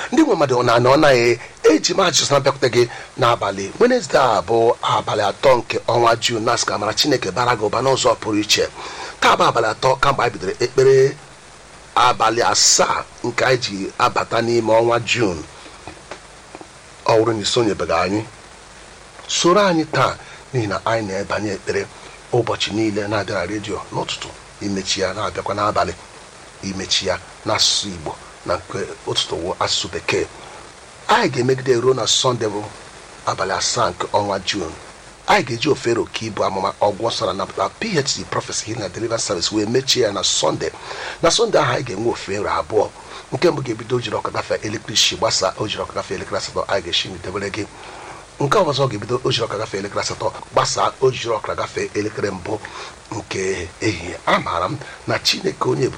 ndị nwe mmadụ na na ọ naghị eji m ajụjụ na bịakwute gị n'abalị wenesde a bụ abalị atọ nke ọnwa jun na asị ka mara chineke bara gị ụba n'ụzọ pụrụ iche taa bụ abalị atọ kamgbe anyị bidoro ekpere abalị asaa nke anyị ji abata n'ime ọnwa jun ọ bụrụ na isonyebeghị anyị soro anyị taa n'ihi na anyị na-ebanye ekpere ụbọchị niile na-abịa na redio n'ụtụtụ imechi ya na-abịakwa n'abalị imechi ya n'asụsụ igbo na nke ụtụtụ wụ asụsụ bekee anyị ga-emegide ruo na sọnde bụ abalị asaa nke ọnwa jun anyị ga-eji ofere oke ibu amụma ọgwụ nsọ na napụta phd prophecy healing and deliverance service wee mechie ya na sọnde na sọnde ahụ anyị ga-enwe ofere abụọ nke mbụ ga-ebido ojiri ọka gafee elekere isii gbasaa ojiri ọka gafee elekere asatọ anyị ga-esi n'idebere gị nke ọzọ ga-ebido ojiri ọka gafee elekere asatọ gbasaa ojiri ọka gafee elekere mbụ nke ehihie amaara m na chineke onye